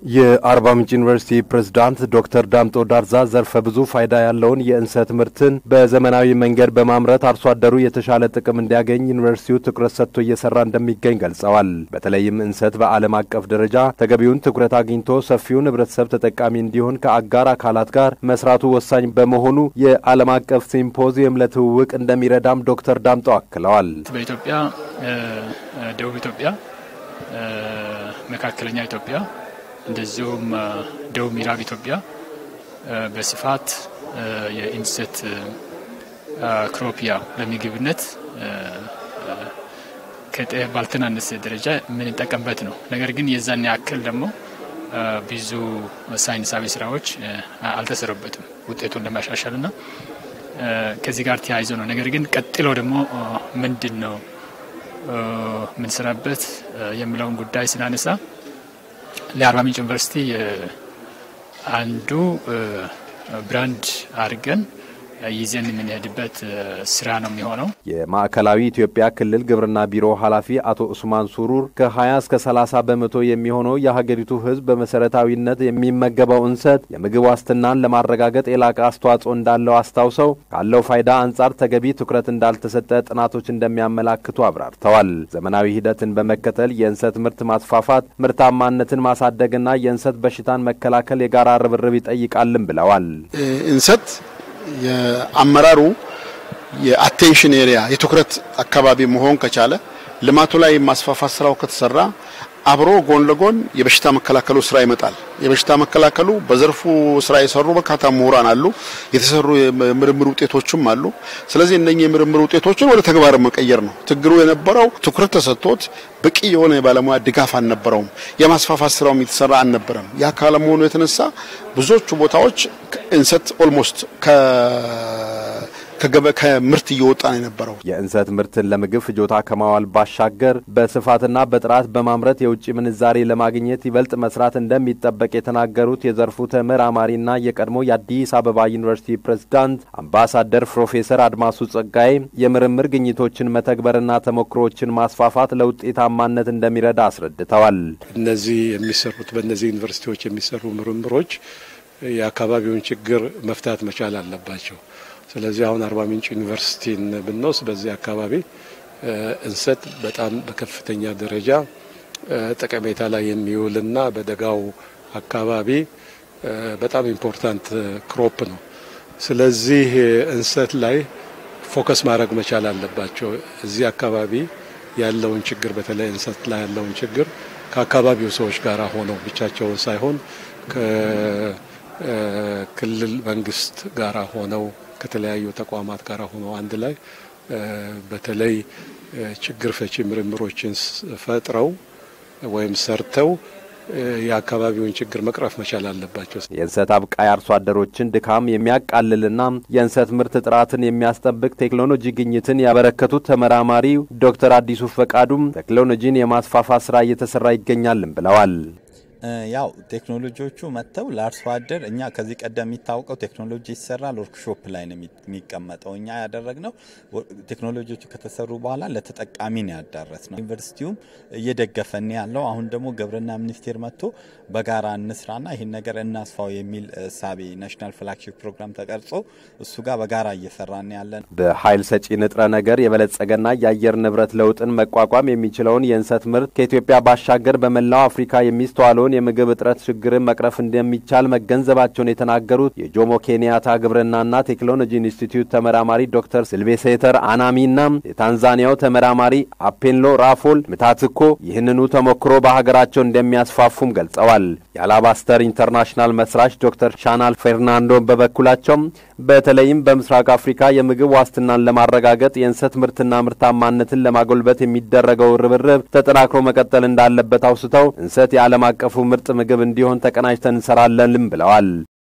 የአርባ ምንጭ ዩኒቨርሲቲ ፕሬዝዳንት ዶክተር ዳምጦ ዳርዛ ዘርፈ ብዙ ፋይዳ ያለውን የእንሰት ምርትን በዘመናዊ መንገድ በማምረት አርሶ አደሩ የተሻለ ጥቅም እንዲያገኝ ዩኒቨርሲቲው ትኩረት ሰጥቶ እየሰራ እንደሚገኝ ገልጸዋል። በተለይም እንሰት በዓለም አቀፍ ደረጃ ተገቢውን ትኩረት አግኝቶ ሰፊውን ሕብረተሰብ ተጠቃሚ እንዲሆን ከአጋር አካላት ጋር መስራቱ ወሳኝ በመሆኑ የዓለም አቀፍ ሲምፖዚየም ለትውውቅ እንደሚረዳም ዶክተር ዳምጦ አክለዋል። በኢትዮጵያ ደቡብ ኢትዮጵያ፣ መካከለኛ ኢትዮጵያ እንደዚሁም ደቡብ ምዕራብ ኢትዮጵያ በስፋት የኢንሰት ክሮፒያ ለምግብነት ከጤፍ ባልተናነሰ ደረጃ የምንጠቀምበት ነው። ነገር ግን የዛን ያክል ደግሞ ብዙ ሳይንሳዊ ስራዎች አልተሰሩበትም ውጤቱን ለማሻሻልና ከዚህ ጋር ተያይዞ ነው። ነገር ግን ቀጥሎ ደግሞ ምንድን ነው የምንሰራበት የሚለውን ጉዳይ ስናነሳ ለአርባ ምንጭ ዩኒቨርሲቲ አንዱ ብራንድ አድርገን ይዘን የምንሄድበት ስራ ነው የሚሆነው። የማዕከላዊ ኢትዮጵያ ክልል ግብርና ቢሮ ኃላፊ አቶ ኡስማን ሱሩር ከ20 እስከ 30 በመቶ የሚሆነው የሀገሪቱ ሕዝብ በመሰረታዊነት የሚመገበው እንሰት የምግብ ዋስትናን ለማረጋገጥ የላቀ አስተዋጽኦ እንዳለው አስታውሰው ካለው ፋይዳ አንጻር ተገቢ ትኩረት እንዳልተሰጠ ጥናቶች እንደሚያመላክቱ አብራርተዋል። ዘመናዊ ሂደትን በመከተል የእንሰት ምርት ማስፋፋት፣ ምርታማነትን ማሳደግና የእንሰት በሽታን መከላከል የጋራ ርብርብ ይጠይቃልን ብለዋል። እንሰት የአመራሩ የአቴንሽን ኤሪያ የትኩረት አካባቢ መሆን ከቻለ ልማቱ ላይ የማስፋፋት ስራው ከተሰራ አብሮ ጎን ለጎን የበሽታ መከላከሉ ስራ ይመጣል። የበሽታ መከላከሉ በዘርፉ ስራ የሰሩ በርካታ ምሁራን አሉ፣ የተሰሩ የምርምር ውጤቶችም አሉ። ስለዚህ እነኚህ የምርምር ውጤቶችን ወደ ተግባር መቀየር ነው። ችግሩ የነበረው ትኩረት ተሰጥቶት በቂ የሆነ የባለሙያ ድጋፍ አልነበረውም። የማስፋፋት ስራውም የተሰራ አልነበረም። ያ ካለመሆኑ የተነሳ ብዙዎቹ ቦታዎች እንሰት ኦልሞስት ከምርት እየወጣ ነው የነበረው። የእንሰት ምርትን ለምግብ ፍጆታ ከማዋል ባሻገር በስፋትና በጥራት በማምረት የውጭ ምንዛሬ ለማግኘት ይበልጥ መስራት እንደሚጠበቅ የተናገሩት የዘርፉ ተመራማሪና የቀድሞ የአዲስ አበባ ዩኒቨርሲቲ ፕሬዝዳንት አምባሳደር ፕሮፌሰር አድማሱ ጸጋዬ የምርምር ግኝቶችን መተግበርና ተሞክሮዎችን ማስፋፋት ለውጤታማነት እንደሚረዳ አስረድተዋል። እነዚህ የሚሰሩት በእነዚህ ዩኒቨርሲቲዎች የሚሰሩ ምርምሮች የአካባቢውን ችግር መፍታት መቻል አለባቸው። ስለዚህ አሁን አርባ ምንጭ ዩኒቨርሲቲን ብንወስድ በዚህ አካባቢ እንሰት በጣም በከፍተኛ ደረጃ ጠቀሜታ ላይ የሚውልና በደጋው አካባቢ በጣም ኢምፖርታንት ክሮፕ ነው። ስለዚህ እንሰት ላይ ፎከስ ማድረግ መቻል አለባቸው። እዚህ አካባቢ ያለውን ችግር በተለይ እንሰት ላይ ያለውን ችግር ከአካባቢው ሰዎች ጋር ሆነው ብቻቸውን ሳይሆን ከክልል መንግስት ጋር ሆነው ከተለያዩ ተቋማት ጋር ሆነው አንድ ላይ በተለይ ችግር ፈቺ ምርምሮችን ፈጥረው ወይም ሰርተው የአካባቢውን ችግር መቅረፍ መቻል አለባቸው። የእንሰት አብቃይ አርሶ አደሮችን ድካም የሚያቃልልና የእንሰት ምርት ጥራትን የሚያስጠብቅ ቴክኖሎጂ ግኝትን ያበረከቱት ተመራማሪ ዶክተር አዲሱ ፈቃዱም ቴክኖሎጂን የማስፋፋት ስራ እየተሰራ ይገኛልን ብለዋል። ያው ቴክኖሎጂዎቹ መጥተው ለአርሶ አደር እኛ ከዚህ ቀደም የሚታወቀው ቴክኖሎጂ ይሰራል ወርክሾፕ ላይ ነው የሚቀመጠው። እኛ ያደረግነው ቴክኖሎጂዎቹ ከተሰሩ በኋላ ለተጠቃሚ ነው ያዳረስ ነው። ዩኒቨርሲቲውም እየደገፈን ያለው አሁን ደግሞ ግብርና ሚኒስቴር መጥቶ በጋራ እንስራና ይህን ነገር እናስፋው የሚል እሳቤ ናሽናል ፍላግሺፕ ፕሮግራም ተቀርጾ እሱ ጋር በጋራ እየሰራን ያለን በኃይል ሰጪ ንጥረ ነገር የበለጸገና የአየር ንብረት ለውጥን መቋቋም የሚችለውን የእንሰት ምርት ከኢትዮጵያ ባሻገር በመላው አፍሪካ የሚስተዋለውን የምግብ እጥረት ችግርን መቅረፍ እንደሚቻል መገንዘባቸውን የተናገሩት የጆሞ ኬንያታ ግብርናና ቴክኖሎጂ ኢንስቲትዩት ተመራማሪ ዶክተር ሲልቬሴተር አናሚና የታንዛኒያው ተመራማሪ አፔንሎ ራፎል ምታትኮ ይህንኑ ተሞክሮ በሀገራቸው እንደሚያስፋፉም ገልጸዋል። የአላባስተር ኢንተርናሽናል መስራች ዶክተር ሻናል ፌርናንዶ በበኩላቸውም በተለይም በምስራቅ አፍሪካ የምግብ ዋስትናን ለማረጋገጥ የእንሰት ምርትና ምርታማነትን ለማጎልበት የሚደረገው ርብርብ ተጠናክሮ መቀጠል እንዳለበት አውስተው እንሰት የዓለም አቀፉ ምርጥ ምግብ እንዲሆን ተቀናጅተን እንሰራለንም ብለዋል።